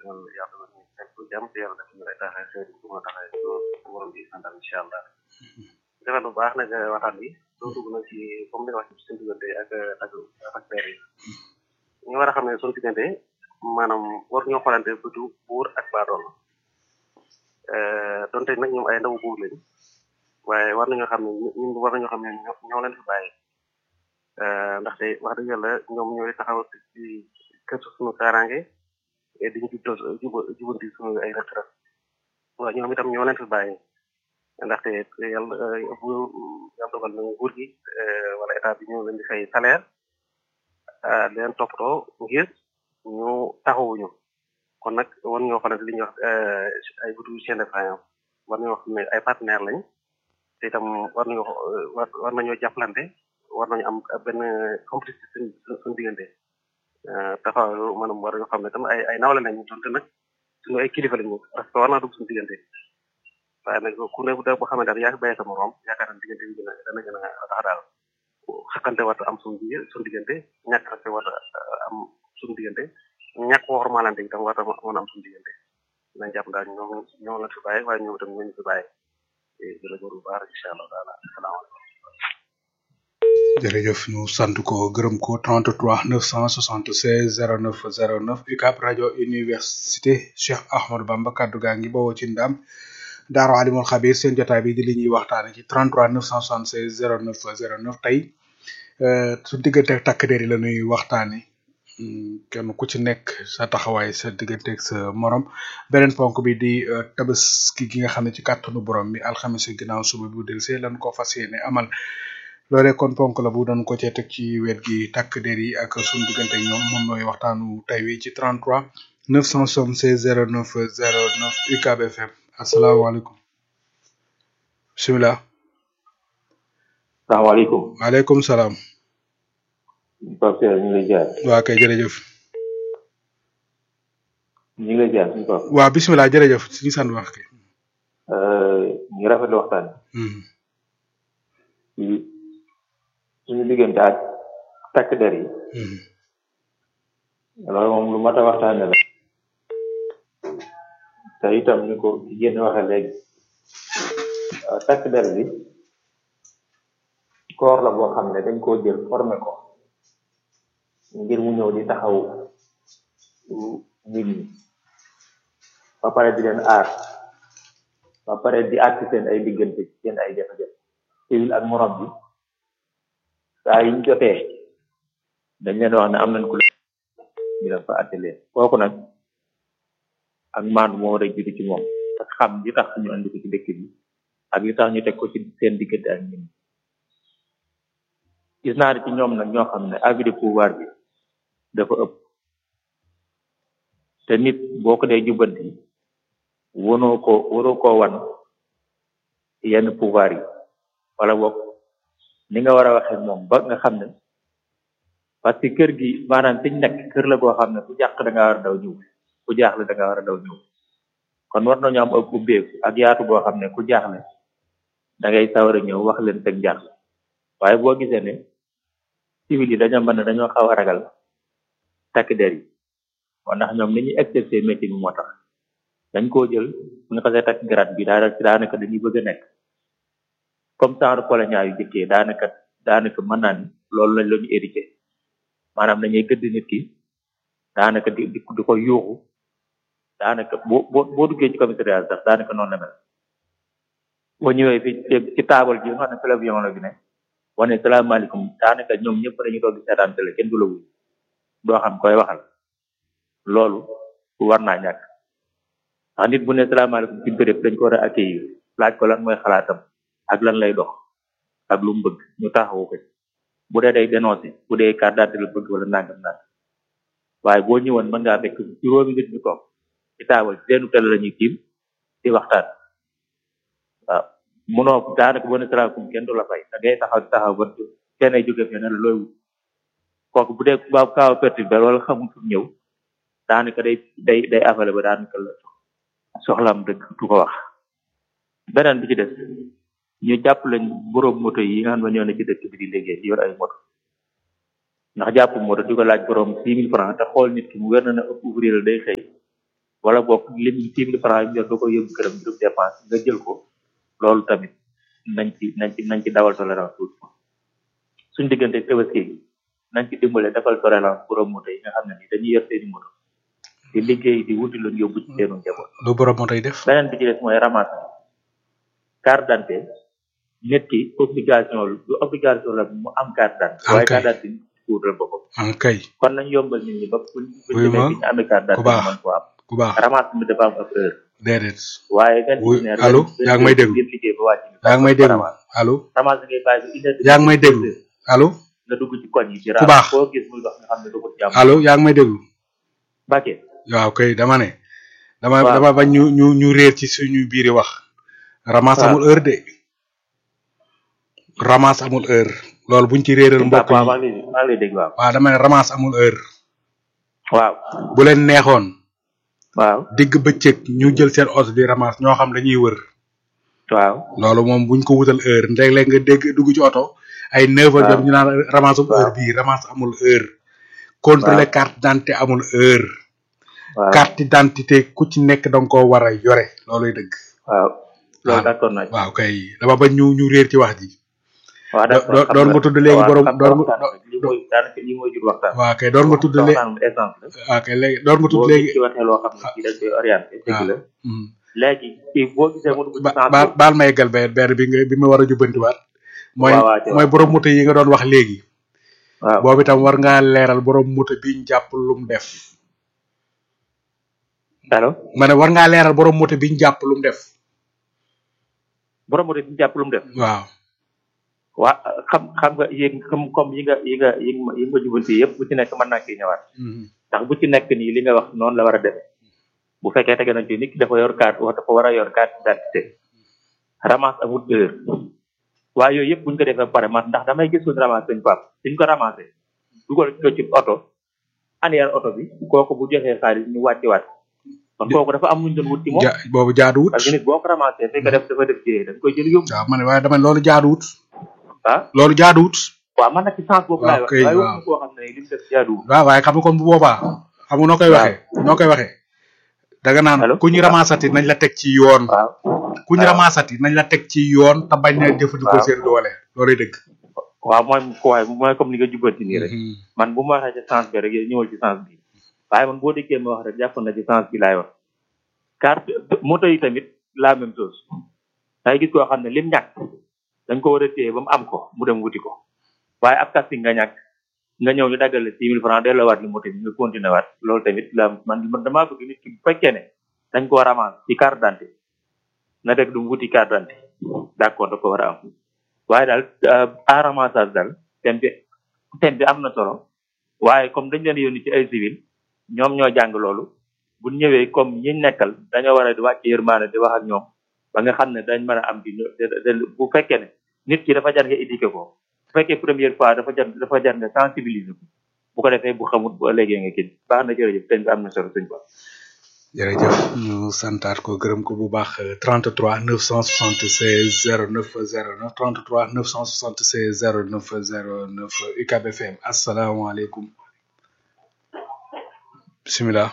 defal yàlla defal ñu fekk ko jàmm te yàlla def ñu lay taxee xëy bu ma taxee ko borom bi santal incha allah defal bu baax nag waxtaan bi doo dugg nag ci comme ni nga wax ci seen diggante ak ak ak père yi ñu war a xam ne suñu diggante maanaam war ñoo xoolante bëtu buur ak baadool donte nag ñoom ay ndaw buur lañ waaye war nañoo xam ne ñun war nañoo xam ne ñoo leen fi bàyyi ndaxte wax dëgg yàlla ñoom ñooy taxaw ci kër suñu kaaraange di ñu jubbal jubanti suñu ay rëq-rëq waaw ñoom itam ñoo leen fi bàyyi ndaxte yàlla bu yàlla dogal na nguur gi wala état bi ñoo leen di fay salaire leen toppatoo ngir ñu taxawuñu kon nag war ñoo xamante li ñuy wax ay butu chaîne de faïence war nañoo xam ne ay partenaire lañ te itam war nañoo war nañoo jàppalante war nañu am benn complicité suñ suñu diggante taxaw maanaam war nañoo xam ne tam ay ay nawle lañ donte nag suñu ay kilifa lañu parce que war naa dugg suñu diggante waaye nag ku ne da boo xamante ne yaa ngi bàyyi sa morom yaakaar naa diggante bi dina dana gën a tax daal xakkante war am suñu digg suñu diggante ñàkk respect war am suñu diggante ñàkk wormaalante itam war a mën a am suñu diggante nañ jàpp daal ñoom ñoo la fi bàyyi waaye ñoom itam ñoo ñu fi bàyyi jërë góor bu baax incha allah taala asalaamaaleykum jërëjëf ñu sant ko gërëm ko 33 976 09 09 UCAB rajo université Cheikh Ahmadou Bamba kaddu gaa ngi bawoo ci ndam Daaro Alimul Xabir seen jotaay bi di li ñuy waxtaane ci 33 976 09 09 tey su diggante ak takk der yi la ñuy waxtaane kenn ku ci nekk sa taxawaay sa diggante ak sa morom beneen ponk bi di tabaski gi nga xam ne ci kàttanu borom bi alxames ginnaaw suba bu del see lan ko fas yéene amal loolee kon ponk la bu doon ko cee teg ci wet gi takk der yi ak suñu diggante ak ñoom moom mooy waxtaanu tey wi ci 33 976 09 09 UCAB FM asalaamaaleykum bisimilah. salaamaaleykum. waaleykum salaam. Pape Seydou ñu ngi lay jaar. waa kay jërëjëf. ñu ngi lay jaar suñu Pape. waa bisimilah jërëjëf suñu sant wax kay. ñu ngi rafetlu waxtaan bi. suñu diggante ak takk der yi. loolu moom lu mat a waxtaane la. te itam ni ko génn waxe léegi. takk der bi. koor la boo xam ne dañ koo jël formé ko. ngir mu ñëw di taxaw nit ñi. ba pare di leen aar. ba pare di àtt seen ay diggante seen ay jafe-jafe. civil ak morom bi. saa yiñ jotee dañ leen wax ne am nañ ku leen ñu dem fa àtte leen kooku nag ak maandu moo war a jiitu ci moom ak xam li tax ñu andi ko ci dëkk bi ak li tax ñu teg ko ci seen diggante ak ñun gis naa ne ci ñoom nag ñoo xam ne abus de pouvoir bi dafa ëpp te nit boo ko dee jubbanti wonoo ko waroo koo wan yenn pouvoir yi wala boog ni nga war a waxee moom ba nga xam ne parce que kër gi maanaam fiñ nekk kër la goo xam ne ku jàq da nga war a daw ñëw ku jaaxle da nga war a daw ñëw kon war nañu am ak ubbeeku ak yaatu boo xam ne ku jaaxle da ngay sawar a ñëw wax leen teg jaaxle waaye boo gisee ne civil yi dañoo mën ne dañoo xaw a ragal takk der yi moo ndax ñoom ni ñuy exercer métier bi moo tax dañ koo jël bu ñu xasee takk grade bi daa daanaka dañuy bëgg a nekk comme genre colonial yu jëkkee daanaka daanaka mën naa ni loolu lañ la ñu hérité maanaam dañuy gëdd nit ki daanaka di di di ko yuuxu daanaka boo boo boo duggee ci commissariat sax daanaka noonu la mel boo ñëwee fi ci taabal ji nga xam ne télévision la bi ne wane salaamaaleykum daanaka ñoom ñëpp dañuy toog di seetaan télé kenn du la wuy doo xam koy waxal loolu war naa ñàkk ndax nit bu ne salaamaaleykum ci béréb dañ ko war a accueillir laaj ko lan mooy xalaatam ak lan lay dox ak lu mu bëgg ñu taxawu ko bu dee day dénoncé bu dee carte d'identité la bëgg wala nangam nangam waaye boo ñëwoon mën ngaa fekk juróomi nit ñu toog ci taabal seenu télé la ñuy tiim di waxtaan waaw munoo daanaka boo ne salaamaaleykum kenn du la fay da ngay taxaw di taxaw ba kenn ay jóge fee ne la looy wut kooku bu dee ba kaaw a perturbé wala xamul fu ñëw daanaka day day day afale ba daanaka la soxlaam dëgg du ko wax beneen bi ci des ñu jàpp lañ borom moto yi nga xam ne ñoo ne ci dëkk bi di liggéey yor ay moto ndax jàpp moto di ko laaj borom six mille francs te xool nit ki mu wér na ne ëpp ouvrier la day xëy wala boog lim six mille francs yi nga ko yóbbu këram ngir dépense nga jël ko loolu tamit nañ ci nañ ci nañ ci dawal tolérance tuuti suñ diggante tabaski gi nañ ci dimbale defal tolérance borom moto yi nga xam ne ni dañuy yor seeni moto di liggéey di wuti lu yóbbu ci seenu njaboot lu borom moo tay def beneen bi ci des mooy ramasse carte d'identité nit ki obligation lu obligation la mu am carte d'identité waaye Ok. carte d'identité kuutal boppam an kay kon nañ yombal nit ñi ba buñ buñ Oui, demee ma. fi ñu amee carte Ku d'identité baax. mën ko am ku baax ramasse bi dafa am ab heure déedéet waaye nga Oui, ne allô? yaa ngi may déglu? ngeen liggéey ba wàcc yaa ngi may déglu allo ramasse ngay bàyyi ba une heure yaa ngi may déglu allo nga dugg ci koñ yi ci Ku baax. koo gis muy dox nga xam ne dugg ci jàmm allo yaa ngi may déglu Mbacke waaw kay dama ne dama Waaw. dama bañ ñu ñu ñu réer ci suñu biiri wax ramas Waaw. amul heure de ramas amul heure loolu buñ ci réeral mbokk waaw maa yi ngi lay maa ngi lay dégg waaw waaw dama ne ramas amul heure waaw bu leen neexoon waaw digg bëccëg ñu jël seen oto di ramas ñoo xam dañuy wër waaw loolu moom buñ ko wutal heure léeg-léeg nga dégg dugg ci oto ay neuf heures Waaw. jot ñu naan ramas amul Waaw. heure bii ramas amul heure contrôler carte d'identité amul heure waaw carte d'identité ku ci nekk danga koo war a yore looluy dëgg waaw loolu waaw. d'accord naa ci waaw kay dama bañ ñu ñu réer ci wax ji waaw do- d'accord do- xam doon nga- nga tudd léegi waaw, borom xam nga doon nga waxtaan bi lii mooy daanaka lii mooy jur waxtaan waaw kay doon nga tudd léegi waxtaan bi essence la waaw kay léegi doon nga tudd boo léegi ci waxee loo xam ne kii dañ koy orienté dëgg la Hmm. léegi kii boo gisee mu dugg ci ba sens baal boobu baal ma yeggal benn benn bi nga bi ma war a jubbantiwaat mooy waaw waaw, mooy borom moto yi nga doon wax léegi waaw boobu itam war ngaa leeral borom moto biñ jàpp lum def allo ma ne war ngaa leeral borom moto biñ jàpp lum def borom moto bi ñu jàpp lu mu def waaw waa xam xam nga yéeg comme comme yi nga yi nga yi nga yi nga jubanti yëpp bu ci nekk mën naa kii ñëwaat Mhm. ndax bu ci nekk nii li nga wax noonu la war a demee bu fekkee tege nañ ci nit ki dafa yor carte wax dafa war a yor carte d'identité ramasse amul heure waaye yooyu yëpp buñ ko defee ba pare man ndax damay gis suñu ramasse suñ pap suñ ko ramassé dugal ko ci oto anière oto bi kooku bu joxee xaalis ñu wàccewaat kon kooku dafa am luñ doon wut ci moom ja boobu jaaduwut parce que nit boo ko ramassé fekk def dafa def jiyee dañ koy jël yóbbu waaw ma ne waaye dama ne loolu jaaduwut ah loolu jaaduwut waaw man nag ci sens boobu laay wax Ok, waaye waaw. waxuñu koo xam ne li mu def jaaduwul waaw waaye xam nga kon bu boobaa xam nga noo koy waxee noo koy waxee danga naan Allo? ku ñu ramassati nañ la teg ci yoon waaw ku ñu waaw. ramassati nañ la teg ci yoon te bañ na jëfandikoo waaw. seen doole loolay dëgg waaw mooy waaye mooy comme ni nga jubbanti nii rek Mhm. man bu ma waxee ci sens bi rek yow ñëwal ci sens bi waaye man boo déggee ma wax rek jàpp na ci sens bi laay wax carte moto yi tamit la même chose dangay gis koo xam ne lim ñàkk dañ ko war a téye ba mu am ko mu dem wuti ko waaye ab casting nga ñàkk nga ñëw ñu daggal la six mille francs delloo waat li moto bi nga continuer waat loolu tamit la man man damaa bëgg nit ki bu fekkee ne dañ ko ramasse ci carte d'identité na def du mu wuti carte d'identité d'accord da ko war a am waaye daal à ramassage daal thème bi thème bi am na solo waaye comme dañ leen yónni ci ay civil ñoom ñoo jàng loolu bu ñëwee comme ñi nekkal dañoo war a di wàcc yërmaane di wax ak ñoom ba nga xam ne dañ mën a am di bu fekkee ne nit ki dafa jar nga éduquer ko bu fekkee première fois dafa jar dafa jar nga sensibiliser ko bu ko defee bu xamut bu ëllëgee nga kii baax na jërëjëf thème bi am na solo suñ ko jërëjëf ñu santaat ko gërëm ko bu baax 33 976 09 09 33 976 09 09 UCAB FM asalaamaaleykum bisimilah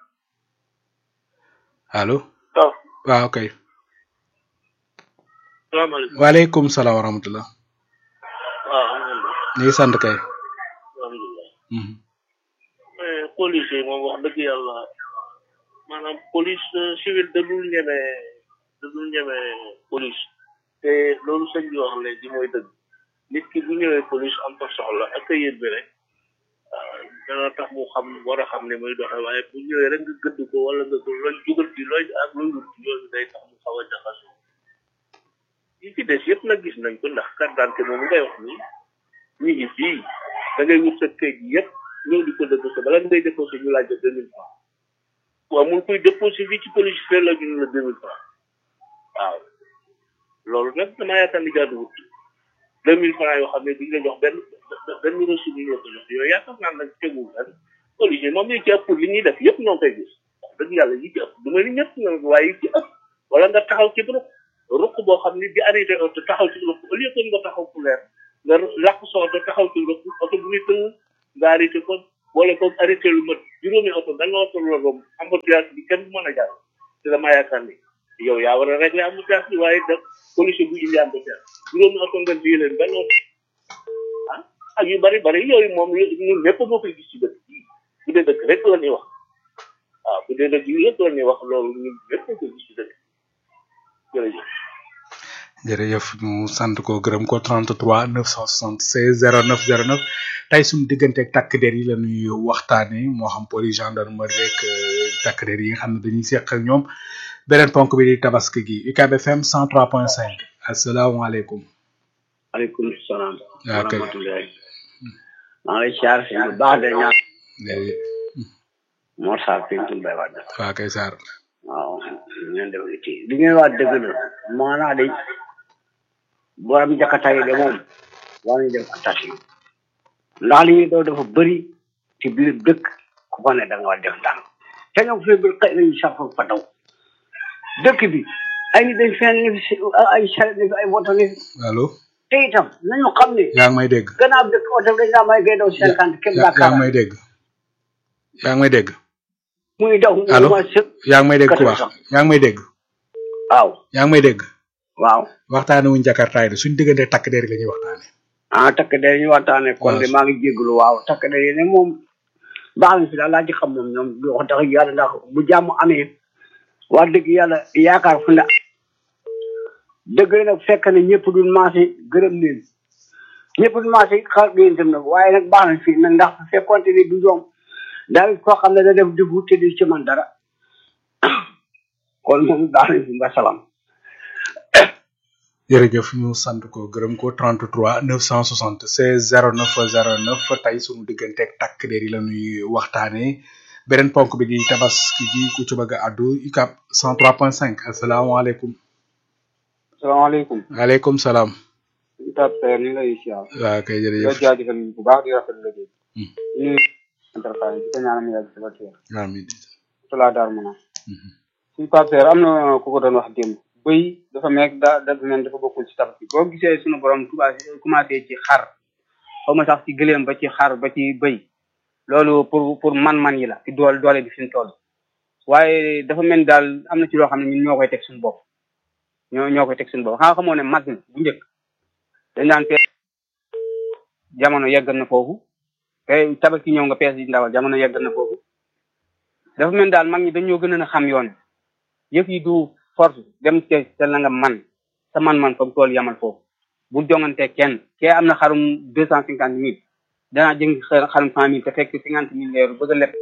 allo waaw waaw kay salaamaaleykum waaleykum salaam wa rahmatullah waaw alhamdulilah ñu ngi sant kay alhamdulilah Mhm. mais police yi moom wax dëgg yàlla maanaam police euh, civile da dul ñeme da dul ñeme police te loolu sëñ bi wax léegi mooy dëgg nit ki bu ñëwee police am fa soxla accueillir bi rek ah, dana tax mu xam war a xam ne muy doxee waaye bu ñëwee rek nga gëdd ko wala nga ko looy jugal ci looy ak looy wut yooyu day tax mu xaw a jaxasoo yi ci des yëpp nag gis nañ ko ndax carte d'identité moom ngay wax nii ñu ngi fii da ngay wut sa këyit yëpp ñëw di ko déposé bala ngay déposé ñu laaj la deux mille francs waaw mun koy déposé fii ci police fee la ñu la deux mille francs waaw loolu nag damaa yaakaar ni jaaduwut deux mille francs yoo xam ne duñ la jox benn benn reçu bu ñu la ko jox yooyu yaakaar naa nag tegul benn police yi moom yi ci ëpp li ñuy def yëpp ñoo koy gis wax dëgg yàlla yi ci ëpp du ma ni ñëpp nag waaye yi ci ëpp wala nga taxaw ci ruq ruq boo xam ne di arrêté oto taxaw ci ruq au lieu que nga taxaw fu leer nga làq sa oto taxaw ci ruq oto bu muy tëng nga arrêté ko boole ko arrêté lu mat juróomi oto da nga oto la romb embouteillage bi kenn du mën a jàll te dama yaakaar ni yow yaa war a régler embouteillage bi waaye da police bu indi embouteillage juróomi oto nga lii leen benn oto ah ak yu bari bari yooyu moom ñun lépp moo koy gis ci dëkk bii bu dee dëkk rek la ñuy wax waaw bu dee dëkk yi yëpp la ñuy wax loolu ñun lépp moo koy gis ci dëkk jërëjëf jërëjëf ñu sant ko gërëm ko 33 976 09 09 tey suñu diggante ak takk der yi la ñuy waxtaane moo xam police gendarmerie rek takk der yi nga xam ne dañuy seq ak ñoom beneen ponk bi di tabaski gi UCAB FM 103.5 asalaamaaleykum. aleykum salaam. waaw kay rahmatullahi. maa ngi lay siyaar si bu baax de ñaan. Mor Sarr Pintu Mbaye Wade. waaw kay Sarr. waaw ngeen def ci li ngeen wax dëgg la maanaa de borom jakarta yi de moom war nañu def attention ndax li ñuy doo dafa bëri ci biir dëkk ku fa ne da nga war def ndànk te ñoom fi bir xëy nañu sax fa daw dëkk bi ay nit dañ fenn ni fi ay saret ni fi ay woto ni fi allo. te itam nañu xam ne yaa ngi may dégg. gannaaw dëkk oto dañ laa may ngay daw cinquante képp yaa daa yaa ngi may dégg. yaa ngi may dégg. muy daw allo mu ma sëg yaa ngi may dégg ku baax yaa ngi may dégg. waaw yaa ngi may dégg. waaw waxtaane wuñ jakartaay de suñ diggante takk der yi la ñuy waxtaane. ah takk der ñu waxtaane kon de waaw. maa ngi jégalu waaw takk der yi ne moom baax na fi daal laa ci xam moom ñoom wax dëgg yàlla ndax bu jàmm amee wax dëgg yàlla yaakaar fu ne dëgg la nag fekk na ñëpp duñ maase gërëm leen ñëpp duñ maase xar leen tam nag waaye nag baax na fii nag ndax bu fekkoonte ni du ñoom daal koo xam ne da def dugg te du ci man dara kon moom baax na fi ba salaam jërëjëf ñu sant ko gërëm ko 33 976 09 09 tey sunu diggante ak takk der yi la ñuy waxtaanee beneen ponk bi di tabaski gi ku ci bëgg a àddu UCAB 103.5 asalaamaaleykum. salaamaaleykum waaleykum salaam. ñu tab seer ñu ngi lay siyaar waaw kay di la jërëjëf. jaajëfal bu baax di rafet liggéey Hmm. ñu interface di ko ñaanal mu yàgg si ba teer amiin. tulaa daar mu na Mhm. suñu Pape Seer am na ku ko doon wax démb bëy dafa meeg da dafa mel dafa bokkul ci tabaski boo gisee suñu borom commencé commencé ci xar xaw ma sax ci gëléem ba ci xar ba ci bëy loolu pour pour man-man yi la ci doole doole bi fi mu toll waaye dafa mel ni daal am na ci loo xam ne ñun ñoo koy teg suñu bopp ñoo ñoo koy teg suñu bopp xanaa xamoo ne mag na bu njëkk dañ daan pees jamono yeggal na foofu te tabaski ñëw nga pees yi ndawal jamono yeggal na foofu dafa mel ni daal mag ñi dañoo gën a xam yoon yëf yi du force dem te te la nga man sa man-man fa mu tool yamal foofu bu jongante kenn kee am na xarum deux cent cinquante mille danaa jëng xa- xarum cent mille te fekk cinquante mille leeru bëgg a leb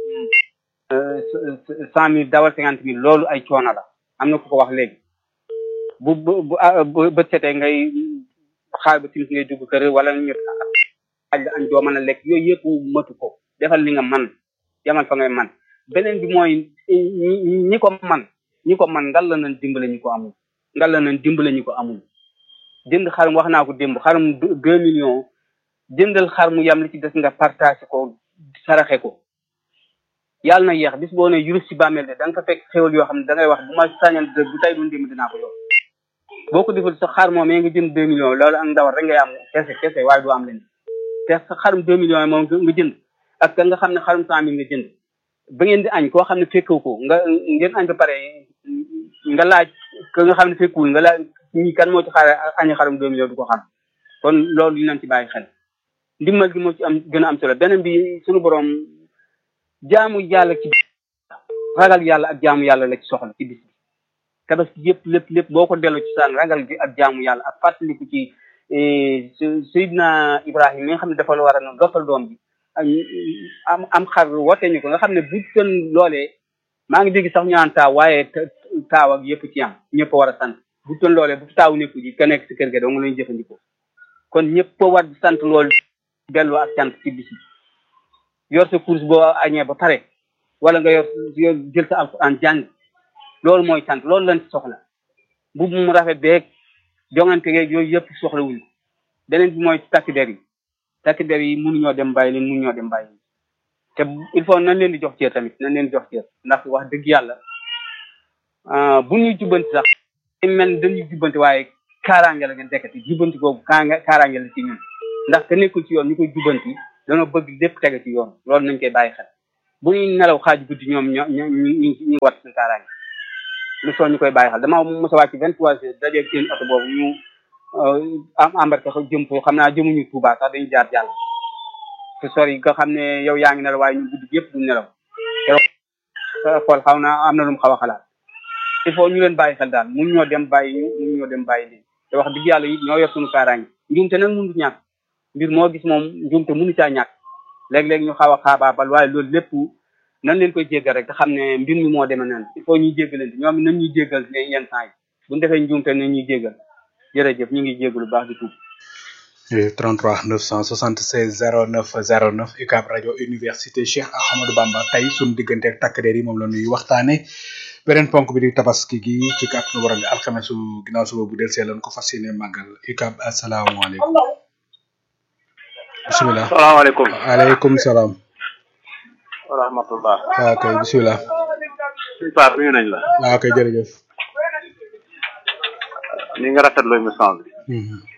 cent mille dawal cinquante mille loolu ay coono la am na ku ko wax léegi bu bu bu ah, bu bët setee ngay xaar ba timis ngay dugg kër wala ñu aj la añ doo mën a lekk yooyu yëpp matu ko defal li nga man yamal fa ngay man beneen bi mooy ñi ñi ko man ñi ko man ngal la nañ dimbale ñu ko amul ngal la nañ dimbale ñu ko amul jënd xarum wax naa ko démb xarum deux deux millions jëndal xar mu yam li ci des nga partagé ko saraxe ko yàlla na yeex bis boo ne yurus ci bàmmeel de da nga fa fekk xéwal yoo xam ne da ngay wax bu ma sañal de bu tey doon démb dinaa ko yor boo ko defal sa xar moom nga jënd deux millions loolu ak ndawal rek ngay am kese kese waaye du am leen te sa xarum deux millions yi moom nga jënd ak ka nga xam ne xarum cent mille nga jënd ba ngeen di añ koo xam ne fekkewu ko nga ngeen añ ba pare nga laaj ka nga xam ne fekkuwul nga laaj ñi kan moo ci xaar añi xarum deux millions du ko xam kon loolu ñu nañ ci bàyyi xel ndimbal gi moo ci am gën a am solo beneen bi suñu borom jaamu yàlla ci ragal yàlla ak jaamu yàlla la ci soxla ci bis bi tabaski yëpp lépp lépp boo ko delloo ci saan ragal gi ak jaamu yàlla ak fàttaliku ci Seydina Ibrahima mi nga xam ne dafa la war a noonu dofal doom bi am am xar woote ñu ko nga xam ne bu tën loolee maa ngi dégg sax ñu naan taaw waaye taaw ak yëpp ci am ñëpp war a sant bu tën loolee bu taaw nekku ji ka nekk si kër ga dong lañu jëfandikoo kon ñëpp war di sant loolu delloo ak sant ci bis bi yor sa course boo añee ba pare wala nga yor yor jël sa alxuraan jàng loolu mooy sant loolu lañ ci soxla bu mu rafet beeg jongante geeg yooyu yëpp soxla wuñ beneen bi mooy takk der yi takk der yi mënuñoo dem bàyyi leen mënuñoo dem bàyyi te il faut nañ leen di jox cër tamit nañ leen di jox cër ndax wax dëgg yàlla bu ñuy jubbanti sax mel dañuy jubbanti waaye kaaraange la ngeen dekkati jubbanti googu kaaraange la ci ñun ndax te nekkul ci yoon ñu koy jubbanti dañoo bëgg lépp tege ci yoon loolu nañ koy bàyyi xel bu ñuy nelaw xaaj guddi ñoom ñoo ñoo ñu ñu ñu wat suñu kaaraange lu soo ñu koy bàyyi xel dama mos a wàcc vingt trois heures dajeeg seen oto boobu ñu am embarqué ko jëm foofu xam naa jëmuñu Touba sax dañu jaar jàll te sori nga xam ne yow yaa ngi nelaw waaye ñu guddi yëpp du nelaw te xool xaw naa am na lu mu xaw a xalaat il faut ñu leen bàyyi xel daal mun ñoo dem bàyyi ñu mun ñoo dem bàyyi leen te wax dëgg yàlla it ñoo yor suñu kaaraange njuumte nag mënut ñàkk mbir moo gis moom njuumte mënu caa ñàkk léeg-léeg ñu xaw a xaabaabal waaye loolu lépp nan leen koy jéggal rek te xam ne mbir mi moo demee noonu il faut ñuy jéggalante ñoom it nañ ñuy jéggal ne yenn temps yi bu ñu defee njuumte nañ ñuy jéggal jërëjëf ñu ngi jéggalu baax di tuub 33 976 09 09 UCAB rajo université Cheikh Ahmadou Bamba tey suñu diggante ak takk der yi moom la ñuy waxtaane beneen ponk bi di tabaski gi ci kàttanu borom bi alxamesu ginnaaw suba bu del see lan ko fas yéene màggal UCAB asalaamaaleykum bisimilah salaamaaleykum aleykum salaam wa rahmatullah waaw kay bisimilah suñu paar nuyu nañ la waaw kay jërëjëf ni nga rafetlu émission bi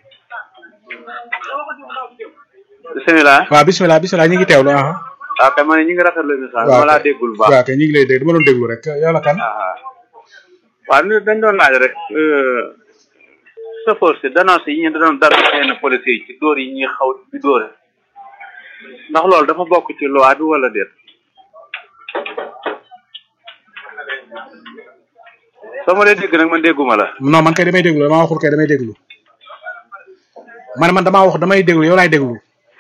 bisimilah waaw bisimilah bisimilah ñu ngi teewlu ah waaw kay ma ne ñi ngi rafetlu émission bi waaw ma laa déggul bu baax waaw kay ñu ngi lay dégg dama doon déglu rek yow la kan ah waaw ni dañ doon laaj rek chauffeur si dénoncé yi ñu doon dara yenn police yi ci dóor yi ñuy xaw di dóore ndax loolu dafa bokk ci loi bi wala déet soo ma dee dégg nag man dégguma la non man kay damay déglu damaa waxul kay damay déglu man man damaa wax damay déglu yow laay déglu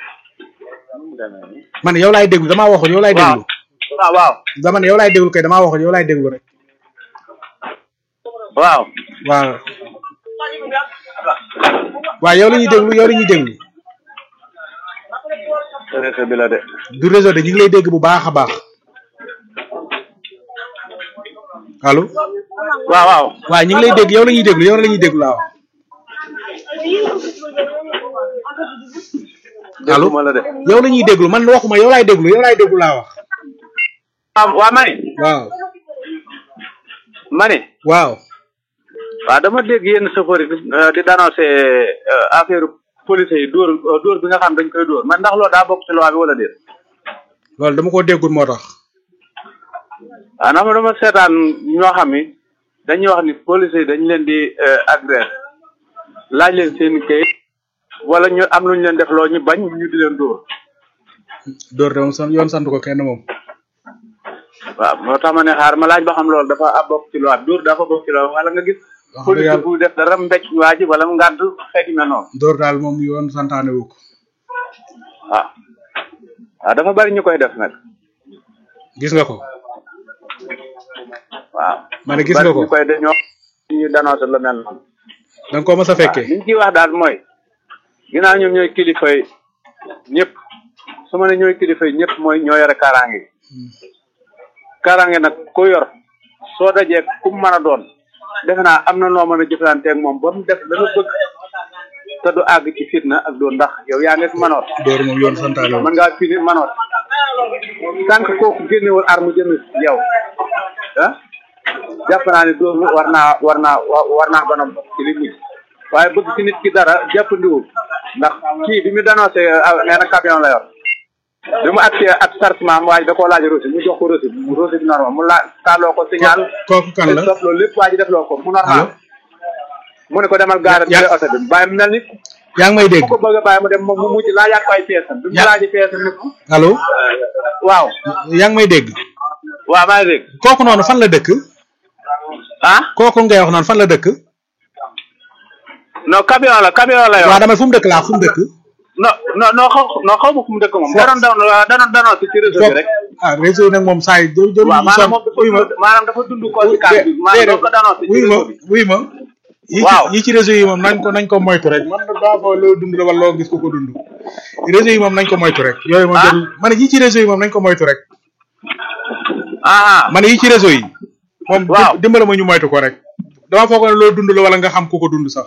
man yow laay déglu damaa waxul yow laay waaw déglu waaw waaw dama ne yow laay déglu kay damaa waxul yow laay déglu rek waaw waaw waaw yow la ñuy déglu yow la ñuy déglu réseau bi la de du réseau de ñu ngi lay dégg bu baax a baax allo waaw waaw waaw ñu ngi lay dégg yow la ñuy déglu yow la ñuy déglu laa wax allo dégguma la de yow la ñuy déglu man waxuma yow laay déglu yow laay déglu laa wax waaw waaw ma ne waaw ma ne waaw waaw dama dégg yenn chauffeur yi di di dénoncé affaire police yi dóor dóor bi nga xam dañ koy dóor man ndax loolu daa bokk ci loi bi wala déet loolu dama ko déggul moo tax waaw ndax ma dama seetaan ñoo xam ni dañuy wax ni police yi dañ leen di agressé laaj leen seen kayit wala ñu am lu ñu leen def loo ñu bañ ñu di leen dóor dóor de moom san yoon sant ko kenn moom waaw moo tax ma ne xaar ma laaj ba xam loolu dafa a bokk ci loi bi dóor dafa bokk ci loi bi wala nga gis wax dëgg police yàlla bu def dara mbéj waa ji wala mu ngàdd xeet yu mel noonu dóor daal moom yoon santaane wu ko waaw waaw dafa bari ñu koy def nag gis nga ko waaw ma ne gis nga bari ko ñu koy def ñoo ñu dénoncé lu mel noonu da nga ko mës a fekkee li ñu ciy wax daal mooy ginnaaw ñoom ñooy kilifa yi ñëpp su ma ne ñooy kilifa yi ñëpp mooy ñoo yore kaaraange yi kaaraange nag ku yor soo dajee ku mu mën a doon defe naa am na noo mën a jëflanteeg moom ba mu def la nga bëgg te du àgg ci fitna ak doon ndax yow yaa nekk manoot dóor moom yoon santaane wu mën ngaa fini manoot tant que kooku génnewul arme jëm ci yow ah jàpp naa ne dóor war naa war naa wa- war naa banam ci li mujj waaye bëgg ci nit ki dara jàppandiwul ndax kii bi mu dénoncé nee na camion la yor bi mu accès ak chargement am waaye da koo laaj reçu mu jox ko reçu reçu bi normal mu laa tàlloo ko signal kooku kan la stop loolu lépp waa ji def loo ko mu allo normal mu ne ko demal gaara bi Ya- oto bi bàyyi mu mel ni yaa ngi may dégg ku ko bëgg a bàyyi mu dem moom mu mujj laajaat ko ay pièces bi mu Ya- laajee pièces ni ko allo waaw yaa ngi may dégg waaw maa ngi dégg kooku noonu fan la dëkk ah kooku ngay wax noonu fan la dëkk non camion la camion la yor waaw dama fu mu dëkk laa fu mu dëkk non non non xaw non xaw ma fu mu dëkk moom danoon danoon danoon danoon si ci réseau bi rek ah réseau yi nag moom saa yi jë jël waaw maanaam moom wuy ma dafa maanaam dafa dund conséquence bi maanaam doo ko danoon si ci wuy ma réseau bi wuy ma yi Waaw. ci yi ci réseau yi moom nañ ko nañ ko moytu rek man daa fa loo dund la wala loo gis ko ko dund réseau yi moom nañ ko moytu rek yooyu moom Ah. jarul ma ne yi ci réseau yi moom nañ ko moytu rek ah ma ne yi ci réseau yi moom Waaw. dim- dimbala ma ñu moytu ko rek dama foog ne loo dund la wala nga xam ku ko dund sax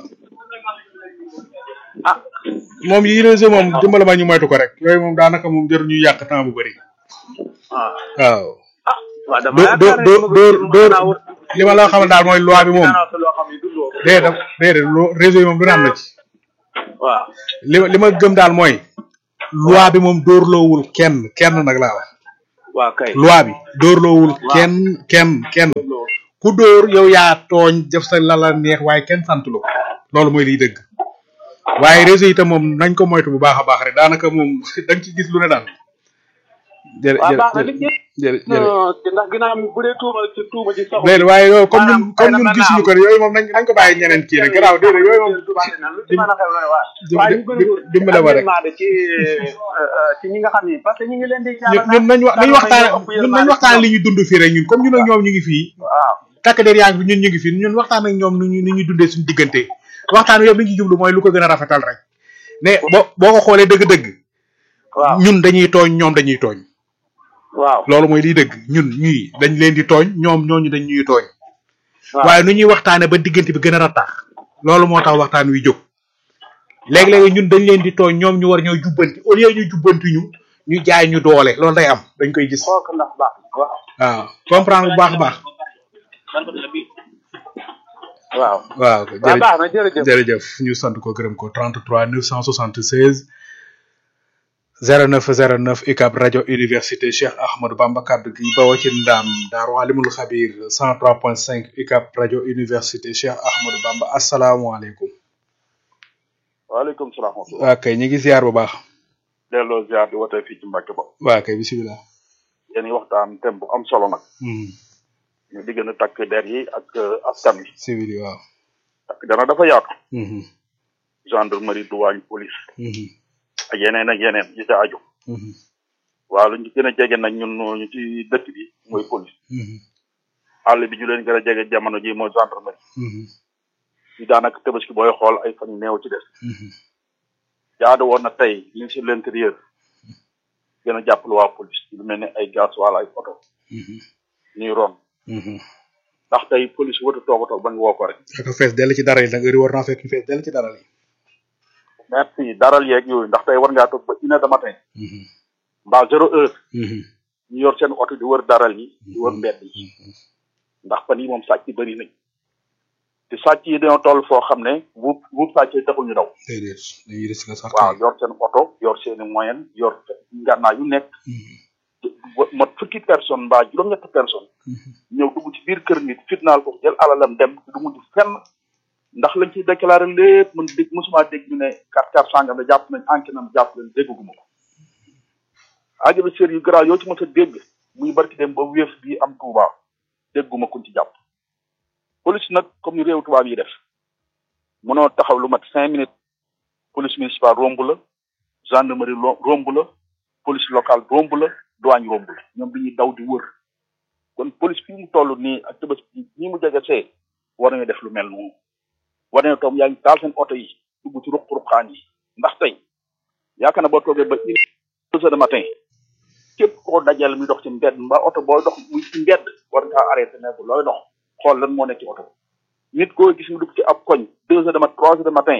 ah moom yi réseau moom dimbala ma ñu moytu ko rek yooyu moom daanaka moom jarul ñuy yàq temps bu bëri ah waaw ah waaw dama dóor yaakaar dóor ne dóor ma dóor gis naa wut li ma la xamal daal mooy loi bi moom danoon si loo xam ne dundoo ko. déedéet déedéet loo réseau yi moom du ne am na ci waaw li ma li ma gëm daal mooy loi bi moom dóorloowul kenn kenn nag laa wax waa kay loi bi dóorloowul kenn kenn kenn ku dóor yow yaa tooñ def sa lala neex waaye kenn sant lu ko loolu mooy liy dëgg waaye réseau itam moom nañ ko moytu bu baax a baax rek daanaka moom da nga ci gis lu ne daal jërë waaw jërë baax na nit ñi jërë jërë ndax ginnaaw bu dee tuuma ci tuuma ci saxul déedéet waaye yow comme ñun maanaam comme ñun xëy na gisuñu ko yooyu moom nañ nañ ko bàyyi ñeneen kii rek garaaw déedéet yooyu moom lu ci mën a xew la ne waa dim- waaye ñu gën a dim- dimbale ma rek. yërmande ci ci ñi nga xam ni parce que ñu ngi leen di ñun ñun nañ wax nañ waxtaan ñun nañ waxtaan li ñu dund fii rek ñun comme ñun ak ñoom ñu ngi fii waaw takk der yaa ngi fi ñun ñu ngi fi ñun waxtaan ak ñoom nu ñu nu ñuy dundee suñu diggante waxtaan wi yëpp li ñu ci jublu mooy lu ko gën a rafetal rek ne boo boo ko xoolee dëgg-dëgg waaw ñun dañuy tooñ ñoom dañuy tooñ waaw loolu mooy liy dëgg ñun ñii dañ leen di tooñ ñoom ñooñu dañ ñuy tooñ waaw waaye nu ñuy waxtaane ba diggante bi gën a rattax loolu moo tax waxtaan wi jóg léegi-léegi ñun dañ leen di tooñ ñoom ñu war ñoo jubbanti au lieu ñu jubbanti ñu ñu jaay ñu doole loolu day am dañ koy gis xool ko ndax baax waaw waaw comprendre bu baax a baax waaw waaw waaw jërëjëf baax na jërëjëf jërëjëf ñu sant ko gërëm ko 33 976 09 09 UCAB rajo université Cheikh Ahmadou Bamba kaddu gi bawoo ci ndam Daaru Alimul Xabir 103.5 UCAB rajo université Cheikh Ahmadou Bamba asalaamualeykum. waaleykum salaam wa rahmatulah. waa kay ñu ngi ziar bu baax. delloo ziar di wootee fii ci Mbacke ba. waa kay bisimilah. yéen waxtaan thème bu am solo nag. Hmm, ñu diggante takk der yi ak euh, askan wi. civil yi waaw. takk der nag dafa yaatu. Mhm, gendarmerie douane police. mhm, ak yeneen ak yeneen yi ca aju. mhm, waaw lu ñu gën a jege nag ñun ñu ci dëkk bi mooy police. mhm, àll bi ñu leen gën a jege jamono ji mooy gendarmerie. mhm, ñu daanaka tabaski booy xool ay fan yu néew ci des. mhm. jaadu woon na tey ministre de l'intérieur gën a jàppale waa police lu mel ne ay gaz wala ay oto Mhm, ñuy ron mhm. ndax tey police wata toog a toog ba nga woo ko rek. ak fees dell ci dara yi nag heure yi war naa fekk ñu fees dell ci dara yi. merci daral yeeg yooyu ndax tey war ngaa toog ba une heure de matin Mhm, mbaa zéro heure mhm, ñu yor seen oto di wër daral yi di wër mbedd yi ndax fan yi moom sàcc yi bëri nañ te sàcc yi dañoo toll foo xam ne bu bu sàcc yi taxul ñu daw déedéet dañuy risque sax. waaw yor seen oto yor seen i moyen yor ngànnaa yu nekk Mhm, mot fukki personne mbaa juróom-ñetti personne mhm. ñëw dugg ci biir kër nit fitnaal ko jël alalam dem du mujj fenn ndax lañ ciy déclaré lépp man dégg mosuma dégg ñu ne carte carte sangam la jàpp nañ enquête nam jàpp leen dégguma ko ajabi sër yu garaaw yoo ci mos a dégg muy barki dem ba wéef bii am Touba dégguma kuñ ci jàpp police nag comme ni réew tubaab yi def mënoo taxaw lu mat cinq minutes police municipale romb la gendarmerie lo- romb la police locale romb la douane romb la ñoom dañuy daw di wër kon police fii mu toll nii ak tëbës bi nii mu jege see war nañu def lu mel noonu war nañu toog yaa ngi taal seen oto yi dugg ci ruq-ruqaan yi ndax tey yaakaar na boo toogee ba une deux heures de matin képp koo dajal muy dox ci mbedd mbaa oto booy dox muy ci mbedd war ngaa arrêté ne ko looy dox xool lan moo nekk ci oto nit koo gis mu dugg ci ab koñ deux heures de matin trois heures de matin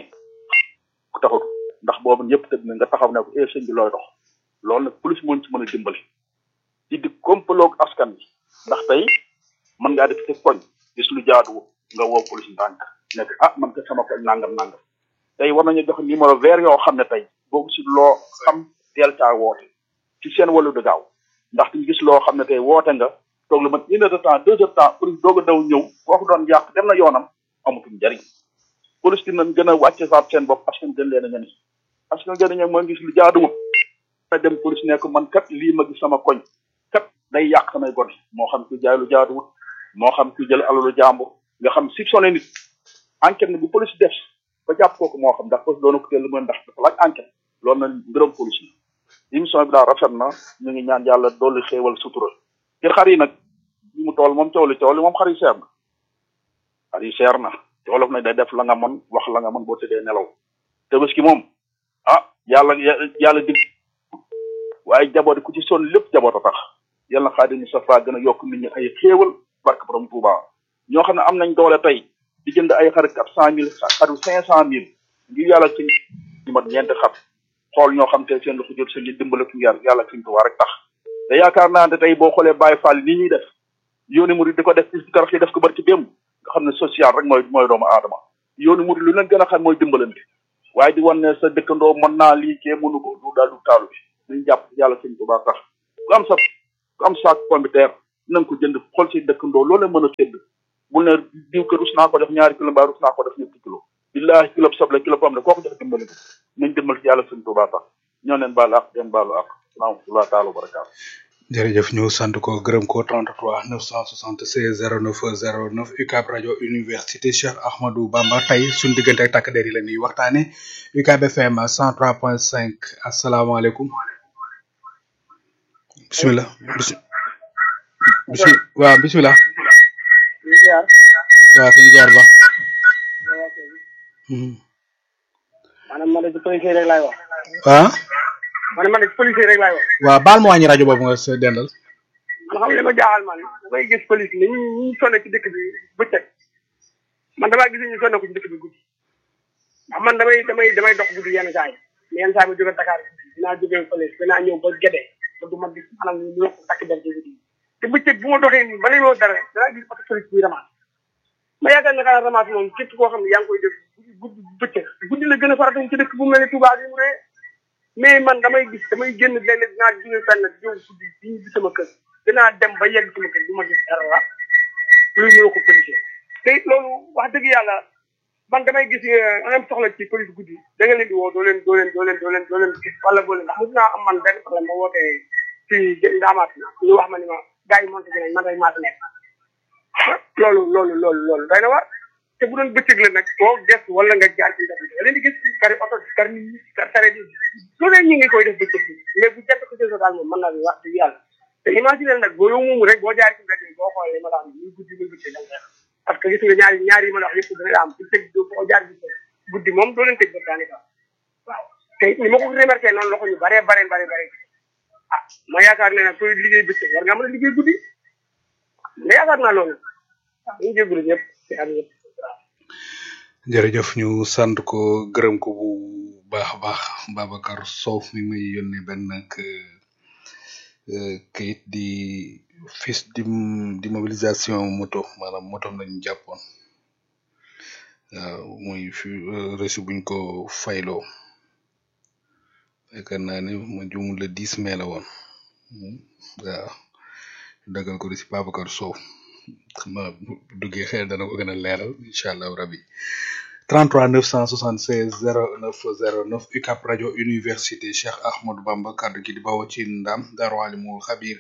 ku taxut ndax boobu ñëpp tëdd na nga taxaw ne ko eh sëñ bi looy dox loolu nag police moo ñu ci mën a dimbali ci di kompaloog askan bi ndax tey mën ngaa def ci koñ gis lu jaadu nga woo police ndànk nekk ah man ka sama koñ nangam nangam tey war nañu jox numéro vert yoo xam ne tey boobu si loo xam teel caa woote ci seen wàllu de gaaw ndax ñu gis loo xam ne tey woote nga toog lu mat une heure de temps deux heures de temps police doog a daw ñëw kooku doon yàq dem na yoonam amatul njariñ police dina gën a wàcce saat seen bopp askan gën leen a ñani askan gën a ñani mooy gis lu jaaduwul na dem police ne ko man kat lii ma gis sama koñ kat day yàq samay gone moo xam ku jaay lu jaaduwul moo xam ku jël alalu jàmbur nga xam si sonné nit enquête na bu police def ba jàpp kooku moo xam ndax police doona ko teel mën ndax dafa laaj enquête loolu na mbiram police la émission bi daal rafet na ñu ngi ñaan yàlla dolli xéewal sutura ci xar yi nag li mu tool moom coow li coow li moom xar yi seer na xar yi seer na te wolof nag day def la nga mën wax la nga mën boo tëddee nelaw tabaski moom ah yàlla yàlla dig waaye jaboot ku ci sonn lépp jaboot a tax yàlla na xaadim Mustafa gën a yokk nit ñi ay xéewal barke borom Touba ñoo xam ne am nañ doole tey di jënd ay xar quatre cent mille xaru cinq cent mille ngir yàlla ci ñu mat ñeenti xar xool ñoo xam te seen loxo jot seen li dimbale ku yàlla yàlla ci Touba rek tax te yaakaar naa ne tey boo xoolee Baye Fall ni ñuy def yooni murid di ko def ci karax yi def ko barki démb nga xam ne social rek mooy mooy doomu aadama yooni murid lu leen gën a xam mooy dimbalante waaye di wan ne sa dëkkandoo mën naa lii kee mënu ko du daal du taalu bi nañ jàpp yàlla sëñ Tuubaa tax ku am sa ku am saak pomme de terre na nga ko jënd xool si dëkkandoo loolu mën a sédd bul ne diw kër rus naa ko def ñaari kilo mbaa rus naa ko def ñetti kilo billahi kilo soble kilo pomme de koo ko jox dimbali ko nañ dimbal ci yàlla sëñ Tuubaa tax ñoo leen baalu ak den baalu ak salaamatulah taala wa barakaatu jërëjëf ñu sant ko gërëm ko 33 976 09 09 UCAB rajo université Cheikh Ahmadou Bamba tey suñu diggante ak takk der yi la ñuy waxtaane UCAB FM 103.5 asalaamaaleykum bisimilah bis bisi waaw bisimilah waaw suñu jaar ba maanaam man de ci policier rek laay wax ah man man de ci policier rek laay wax waaw baal ma wàññi rajo boobu nga sa dendal man xam nga li ma jaaxal man damay gis police ni ñu ñu sonne ci dëkk bi bëccëg man damaa gis ñu sonne ko ci dëkk bi guddi ndax man damay damay damay dox guddi yenn saa yi mais yenn saa yi ma jóge Dakar dinaa jóge police dinaa ñëw ba Gédé te du ma gis maanaam ñu yokk takk der ci guddi te bëccëg bu ma doxee nii ba léegi dara danaa gis oto police buy ramasse ma yaakaar ne xanaa ramasse moom képp koo xam ne yaa ngi koy def guddi bëccëg guddi la gën a farata ci dëkk bu mel ne Touba bi mu ree mais man damay gis damay génn léeg-léeg dinaa jóge fenn ñëw guddi di ñu sama kër dinaa dem ba yegg sama kër du ma gis dara la lu ñëw ko policier te it loolu wax dëgg yàlla man damay gis nga am soxla ci police guddi da nga leen di woo doo leen doo leen doo leen doo leen doo leen gis wala boo leen ndax mos naa am man benn problème ba wootee fii ndaamaat ñu wax ma ni ma gars yi monté dinañ man rek maa fi nekk loolu loolu loolu loolu day na war te bu doon bëccëg la nag boo des wala nga jaar ci ndax da leen di gis kari oto kar ni kar sare ni lu ne ñu ngi koy def bëccëg bi mais bu jant ko jël daal moom mën naa wax dëgg yàlla te imaginer nag boo yow moomu rek boo jaar ci mbedd bi boo xoolee ma la wax muy guddi muy bëccëg da nga parce que gis nga ñaari ñaari yi ma la wax yëpp dana am bu tëj boo jaar gis guddi moom doo leen tëj ba daanaka waaw te ni ma ko remarqué noonu la ko ñu bare bare bare bare ah ma yaakaar ne nag sooy liggéey bëccëg war nga mën a liggéey guddi ma yaakaar naa loolu waaw ñu jégalu ñëpp ci am ñëpp jërëjëf ñu sant ko gërëm ko bu baax a baax Babacar Sow mi may yónnee benn ak kayit di fils di di mobilisation moto maanaam moto lañu jàppoon waaw muy fi reçu buñ ko fayloo yaakaar naa ne ma jumul le 10 mai la woon waaw dagal ko si Babacar Sow xam naa bu duggee xel dana ko gën a leeral incha allah rabi 33 976 09 09 UCAP rajo université Cheikh Ahmadou Bamba kaddu gi di bawoo ci ndam Darou Alimul Xabir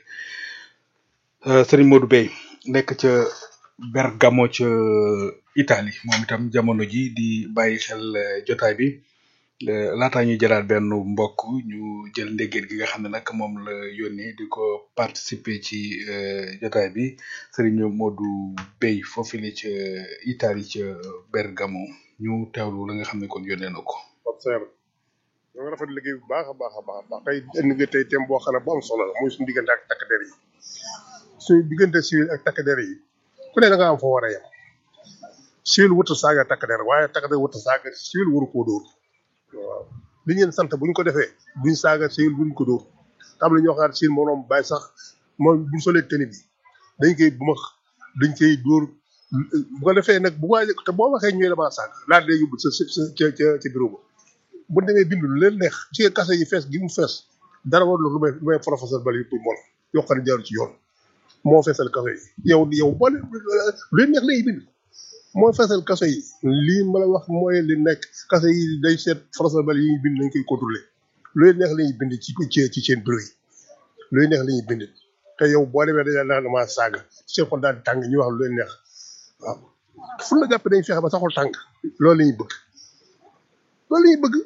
Serigne Modou Bey nekk ca Bergamo ca Italie moom itam jamono ji di bàyyi xel jotaay bi laataa ñuy jëlaat benn mbokk ñu jël ndéggeet gi nga xam ne nag moom la yónnee di ko participer ci jotaay bi Serigne Modou Bey foofu la ca Italie ca Bergamo ñu teewlu la nga xam ne kon yónnee na ko. observe ñoo ngi rafet liggéey bu baax a baax a baax a baax tey indi nga tey thème boo xam ne bu am solo la muy suñu diggante ak takk der yi suñu diggante civil ak takk der yi ku ne da nga am fa war a yem civil wuta saaga takk der waaye takk der wuta saaga civil waru koo dóor waaw li ngeen sant bu ñu ko defee buñ saaga civil buñ ko dóor tam la ñoo xam ne civil moom bàyyi sax moom buñ solee tenue bi dañ koy bu max dañ koy dóor bu ko defee nag bu waay te boo waxee ñooy damaa saaga laaj lay yóbbu sa sa ca ca ca bureau ba bu demee bindu lu leen neex ci kase yi fees gi mu fees dara war lu may lu may professeur bali pour mol yoo xam ne jaarul ci yoon moo feesal kase yi yow yow boole lu leen neex lay bind moo feesal kase yi lii ma la wax mooy li nekk kase yi day seet professeur bali yi ñuy bind nañ koy contrôler lu leen neex la ñuy bind ci ci ci seen bureau yi lu leen neex la ñuy bind te yow boo demee dañu naan damaa saaga seen xol daal di tàng ñu wax lu leen neex waaw fu la jàpp dañ fexe ba saxul tàng loolu la ñuy bëgg loolu la ñuy bëgg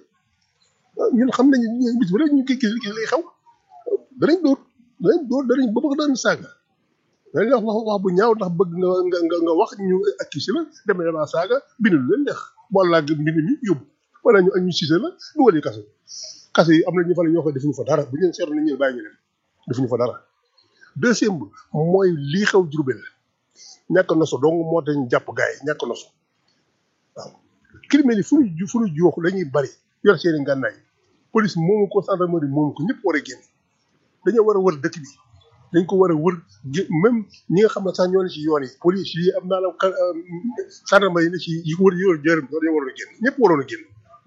ñun xam nañu bis bu rek ñu kii kii lay xew danañ dóor danañ dóor danañ ba bëgg daan saaga danañ wax wax wax bu ñaaw ndax bëgg nga nga nga nga wax ñu accusé la demee damaa saaga bind lu leen neex wala mbind mi yóbbu wala ñu ñu sisé la dugal yi kaso kaso yi am na ñu fa la ñoo xam defuñu fa dara bu ñu leen seetlu nañ leen bàyyi ñu leen defuñu fa dara deuxième bi mooy lii xew Jurbel ñàkk noso dong moo tax ñu jàpp gars yi ñàkk noso waaw criminels yi fu ñu fu ñu joox dañuy bari yor seeni ngànnaay police moomu ko gendarmerie moomu ko ñëpp war a génn dañoo war a wër dëkk bi dañ ko war a wër même ñi nga xam ne sax ñoo ne ci yoon yi police yi am naa la gendarmerie yi ne ci yi ko wër yor jërëm dañoo waroon a génn ñëpp waroon a génn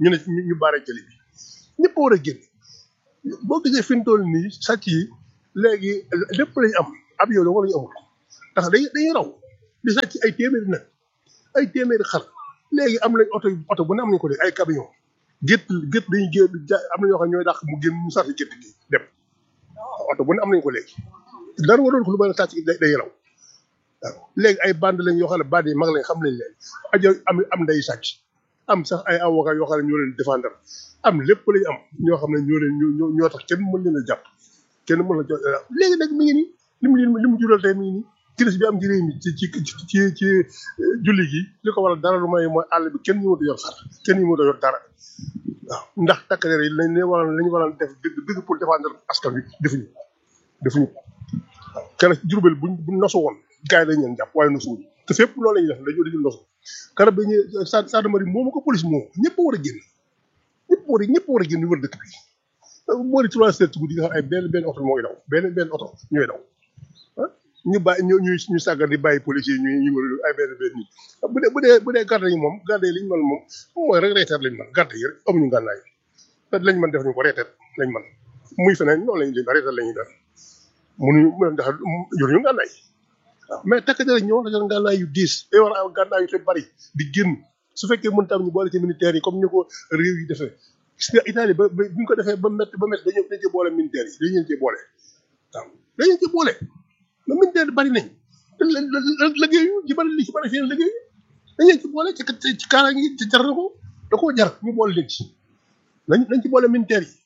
ñu ne ñu ñu baare jëli bi ñëpp war a génn boo gisee fi mu toll nii sàcc yi léegi lépp lañu am ab yow dong lañu amul ndax dañuy dañuy raw di sàcc ay téeméeri nag ay téeméeri xar léegi am nañ oto oto bu ne am nañ ko léegi ay camion gétt gétt dañuy génn ja am na ñoo xam ñooy dàq mu génn mu sarti gétt gi dem oto bu ne am nañ ko léegi dara waroon ko lu bëri sàcc day day raw waaw léegi ay bande lañ yoo xam ne bande yi mag lañ xam nañ leen ajo am am nday sàcc am sax ay avocat yoo xam ne ñoo leen défendre am lépp lañ am ñoo xam ne ñoo leen ñoo ñoo tax kenn mën leen a jàpp kenn mën la jox léegi nag mi ngi nii li mu li mu jural tey mi ngi nii crise bi am ci réew mi ci ci ci ci julli gi li ko waral dara lu may mooy àll bi kenn ñu mënut a yor xar kenn ñu mënut a yor dara waaw ndax takk der yi lañ leen waroon lañ waroon def dëgg dëgg pour défendre askan wi defuñu defuñu waaw keroog ci Jurbel buñ buñ nosu woon gars yi dañ leen jàpp waaye nosuwuñ te fépp loolu la ñuy def dañoo dañu nosu keroog bi ñu sa gendarmerie moomu ko police moomu ñëpp a war a génn ñëpp war a ñëpp war a génn wër dëkk bi boori trois heures ci guddi nga xam ay benn benn oto mooy daw benn benn oto ñooy daw ah ñu bàyyi ñu ñu ñu sàggan di bàyyi policiers yi ñu ñu ay benn benn nit bu dee bu dee bu dee garde yi moom garde yi li ñu mën moom mooy rek reeteet lañ mën garde yi rek amuñu ngànnaay te lañ mën def ñu ko reeteet lañ mën muy feneen noonu lañ leen reeteet lañuy def mënuñu mën ndax yoruñu ngànnaay waaw mais takk dara ñoo war a yor ngànnaay yu diis day war a am ngànnaay yu te bari di génn su fekkee mën tam ñu boole ci militaires yi comme ñu ko réew yi defee gis nga Italie ba ba ñu ko defee ba métti ba métti dañu dañ ci boole militaires yi dañu leen ci boole waaw dañu leen ci boole mais militaire bari nañ te liggéeyu ci bari li ci bari fii liggéeyu dañu leen ci boole ci ci kaara ngi ci jar na ko da koo jar ñu boole leen ci nañ nañ ci boole militaires yi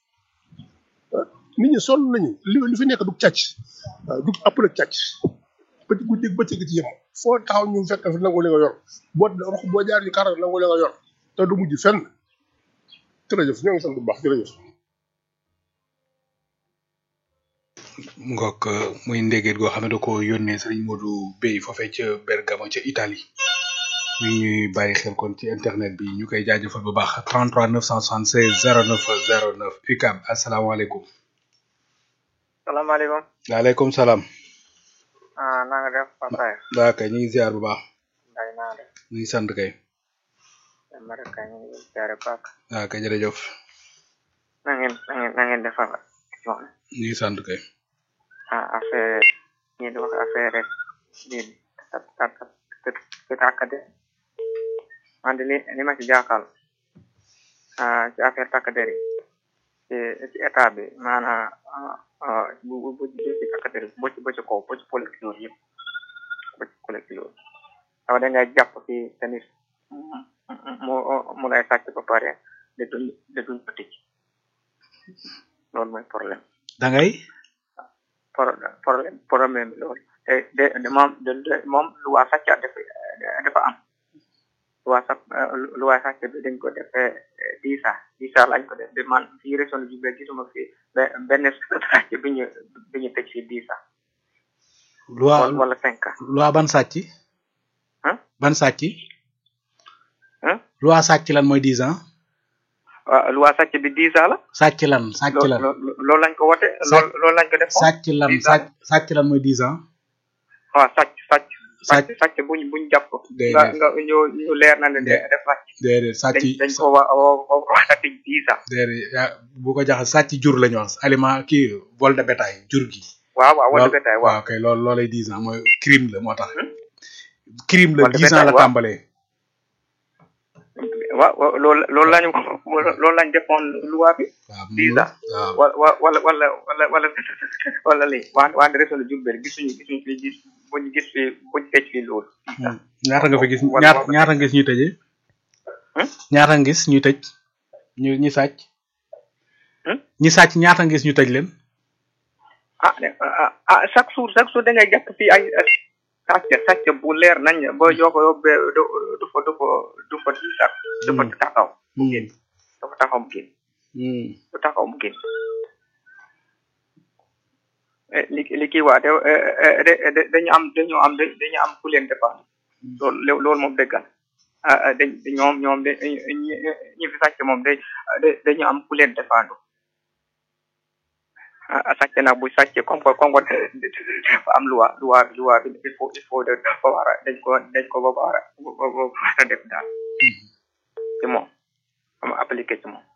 nit ñi sonn nañu li li fi nekk du càcc waaw du ëpp nag càcc bëccëg guddi bëccëg ci yem foo taxaw ñu fekk fi nangu li nga yor boo rox boo jaar ci kaara nangu li nga yor te du mujj fenn jërëjëf ñoo ngi sant bu baax jërëjëf. ngok muy ndégeet goo xam ne da ko yónnee sëriñ Modou Bey foofee ca Bergamo ca Italie mi ngi ñuy bàyyi xel kon ci internet bi ñu koy jaajëfal bu baax 33 976 09 09 UCAB asalaamaaleykum. salaamaaleykum. waaleykum salaam. ah na nga def Fatou waa kay ñu ngi ziar bu baax. Ndeye naa def. ñu ngi sant kay. ma rek kay ñu ngi ziare baax. waa kay jërëjëf. na ngeen na ngeen na ngeen defal émission ñu ngi sant kay. ah affaire ñi di wax affaire rek di takkade man de li li ma ci jaaxal ah ci affaire takkaderi ci ci état bi maanaam bu bu bu ci takkaderi bo ci bo ci kaw bo ci collecteur yëpp bo ci collecteur aw da ngay jàpp fi tamit mu mu lay sàcc ba pare de duñ de duñ ko tëj loolu mooy problème da ngay. problème problème bi loolu te de de moom de moom lu waa sàcc dafa dafa am lu waa sàcc lu waa sàcc bi dañ ko defee dix ans dix ans lañ ko def de man fii région de Diourbel gisuma fi benn sàcc bi ñu bi ñu tëj fii dix ans. loi wala cinq ans. loi ban sàcc. ban sàcc. loi sàcc lan mooy dix ans. waaw loi sàcc bi dix ans la. sàcc lan sàcc lan loolu lañ ko wote loolu loolu lañ ko def. sàcc lan sàcc sàcc lan mooy dix ans. waaw sàcc sàcc. sàcc sàcc buñ buñ jàpp. déedéet nga nga ñu ñu leer na ne de def sàcc. déedéet sàcc dañ dañ ko wa wa wax a tëj dix ans. déedéet bu ko jaxal sàcc jur la ñu wax aliment kii vol de bétail jur gi. waaw waaw vol de bétail waaw. waaw kay loolu loolay dix ans mooy crime la moo tax. crime la vol de dix ans bétail la waaw. tàmbalee. waaw waaw loolu loolu lañu loolu lañ defoon loi bi. waaw dix ans. waaw wala wala wala wala wala wala lii waa waa région de Diourbel gisuñu gisuñu fi gis buñ gis fi buñ tëj fi loolu. ñaata nga fa gis wala- ñaata wala- ñaata nga gis ñuy tëjee. ñaata nga gis ñuy tëj ñu ñi sàcc. ñi sàcc ñaata nga gis ñu tëj leen. ah ne- ah ah chaque jour chaque jour da ngay jàpp fii ay ay sàcc sàcc bu leer nañ ba yoo ko yóbbee du du fa du fa du fa di sax du fa taxaw mu génn du fa taxaw mu génn du taxaw mu génn Eh, li li kii waa de eh, de de- dañu am dañu am dañu am ku leen défendre loolu loolu moom dëggal ah ah, dañ ñoom ñoom de ñi ñi fi sàcc moom de de- dañu am ku leen défendre ah sàcc nag bu sàcc comme que comme que dafa am loi loi loi bi il faut il faut de ba war a dañ ko dañ ko ba war a ba war a def daal ci moom am appliqué ci moom